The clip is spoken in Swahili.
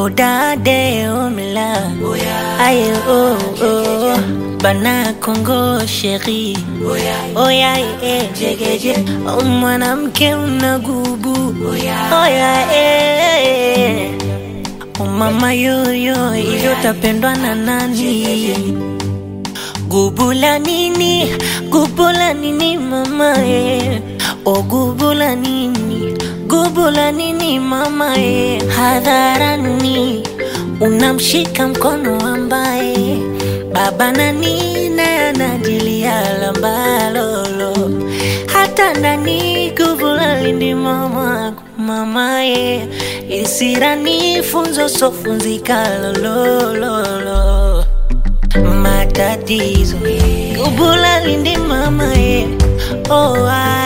Odade omla Aye oh oh Bana Kongo sheri Oya eh jegeje oh, Mwanamke unagubu Oya eh oh, Mama yoyo hivyo tapendwa na nani Gubula nini Gubula nini mama eh O gubula nini Gubula nini mama e, hadharani unamshika mkono ambaye baba na nina anajilia lambalolo hata ndani gubula lindi mama mama e, isirani funzo sofunzika lolololo matatizo gubula lindi mama e, oh, ah,